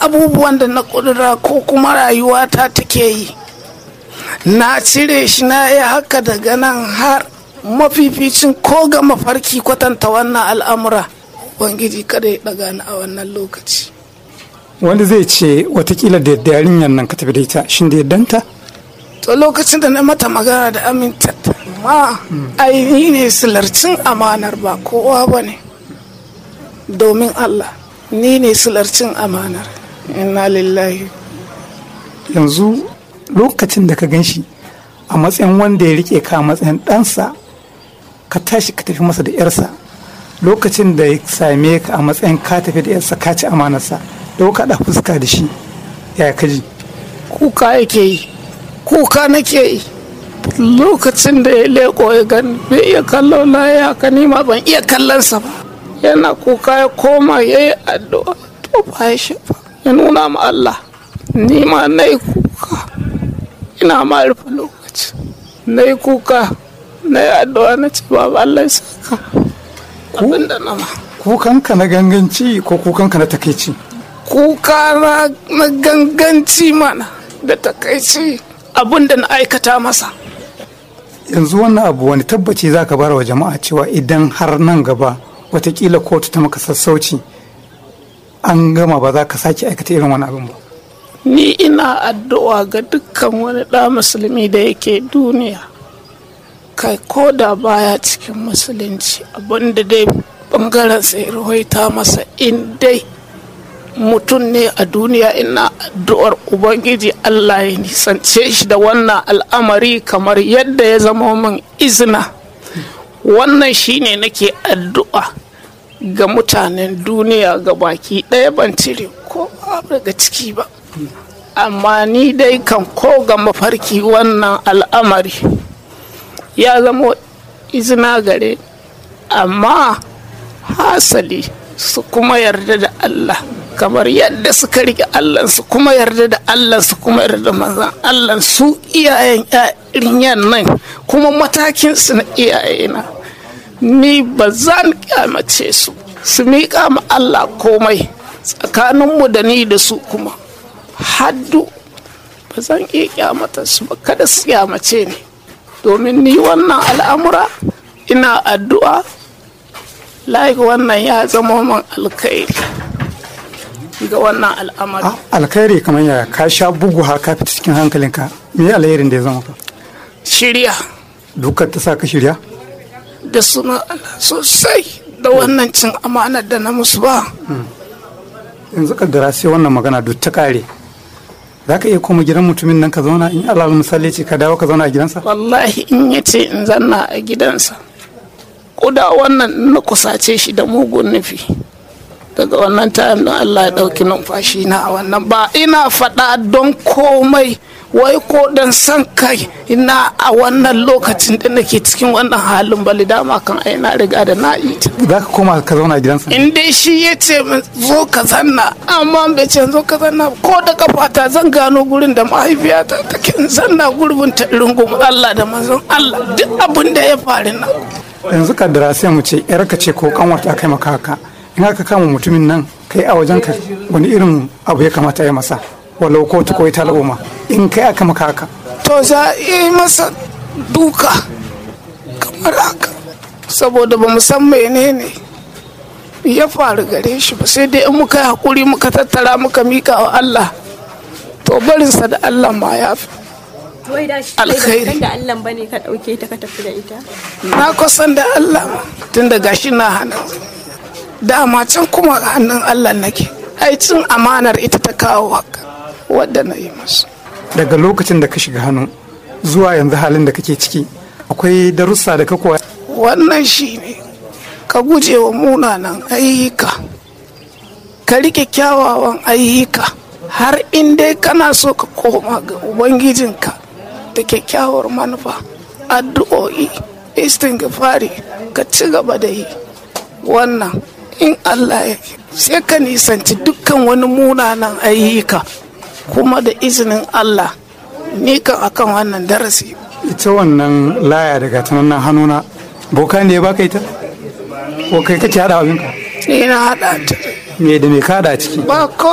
abubuwan da na kudura ko kuma rayuwata take yi na cire shi na yi haka daga nan har mafificin ko ga mafarki kwatanta wannan al'amura ubangiji kada ya daga ni a wannan lokaci wanda zai ce watakila da yarinyar nan ka tafi da ita shin da yaddanta to lokacin da na mata magana da aminta ma ainihi ne silarcin amanar ba kowa ba ne domin allah ni ne silarcin amanar inna lillahi yanzu lokacin da ka gan shi a matsayin wanda ya rike ka a matsayin ɗansa ka tashi ka tafi masa da yarsa lokacin da ya same ka a matsayin ka tafi da yarsa ka ci amanarsa dauka da fuska da shi ya kaji kuka yake yi kuka nake yi lokacin da ya leko ya gani bai iya kallo na ya haka ni ma ban iya kallonsa ba yana kuka ya koma ya yi addu'a to ba ya shafa ya nuna ma Allah ni ma na yi kuka ina ma rufe lokaci na yi kuka na yi addu'a na ce ba Allah ya saka abin da na ma kukanka na ganganci ko kukanka na takaici kuka na na ganganci mana da takaici abin da na aikata masa yanzu wannan abu wani tabbaci za ka bara wa jama'a cewa idan har nan gaba watakila kotu ta maka sassauci an gama ba za ka sake aikata irin wani abin ba ni ina addu'a ga dukkan wani ɗa musulmi da yake duniya kai ko da baya cikin musulunci abinda dai bangaren sai rawaita masa in dai mutum ne a duniya ina addu'ar ubangiji allah ya nisance shi da wannan al'amari kamar yadda ya zama min izina wannan shine nake addu'a ga mutanen duniya ga baki ɗaya ban cire ko daga ciki ba amma ni dai kan ko ga mafarki wannan al'amari ya zama izina gare amma hasali su kuma yarda da Allah kamar yadda suka rike Allah su kuma yarda da Allah su kuma yarda da manzan Allah su iyayen yarinyan nan kuma matakin su na iyayena ni ba zan kyamace su su miƙa ma Allah komai tsakaninmu da ni da su kuma haddu ba zan iya kyamata su ba kada su kyamace ni domin ni wannan al'amura ina addu'a laik wannan ya zama man alkhairi ga wannan al'amari alkhairi kamar yaya ka sha bugu ha ka fita cikin hankalinka me alherin da ya zama ka shirya dukkan ta sa ka shirya da suna Allah sosai da wannan cin amanar da na musu ba yanzu kaddara sai wannan magana duk ta kare za ka iya koma gidan mutumin nan ka zauna in alal misali ce ka dawo ka zauna a gidansa wallahi in ya ce in zanna a gidansa kuda wannan na kusace shi da mugun nufi daga wannan tayin don Allah ya ɗauki numfashi na a wannan ba ina faɗa don komai wai ko dan san kai ina a wannan lokacin da nake cikin wannan halin bali dama kan ai na riga da na yi ta za ka koma ka zauna a gidansa in dai shi ya ce min zo ka zanna amma bai ce zo ka zanna ko da kafata zan gano gurin da mahaifiyata take in zanna gurbin ta rungum Allah da manzon Allah duk abin da ya faru na yanzu kaddara sai mu ce yarka ce ko kanwarta kai maka haka in aka kama mutumin nan kai a wajen ka wani irin abu ya kamata ya masa walau kotu ko ita al'umma in kai aka maka haka to za a yi masa duka kamar haka saboda ba mu san menene ya faru gare shi ba sai dai in muka yi hakuri muka tattara muka mika wa Allah to barinsa da Allah ma ya fi Wai da shi Alkhairi. kan da Allah bane ka dauke ta ka tafi da ita. na kusan da Allah ma tun da gashi na hannun dama can kuma ga hannun Allah nake ai cin amanar ita ta kawo haka wadda na yi masu daga lokacin da ka shiga hannu zuwa yanzu halin da kake ciki akwai darussa da ka koya wannan shi ne ka guje wa munanan ayyuka ka rike kyawawan ayyuka har in dai kana so ka koma ga ubangijinka da kyakkyawar manufa addu'o'i istighfari ka ci gaba da yi wannan in allah ya sai ka nisanci dukkan wani munanan ayyuka kuma da izinin allah ni kan akan wannan darasi ita wannan laya daga ta nan hannuna boka ne ya baka ita ko kai kake hada abinka ni na haɗa ta me da me ka hada a ciki ba ko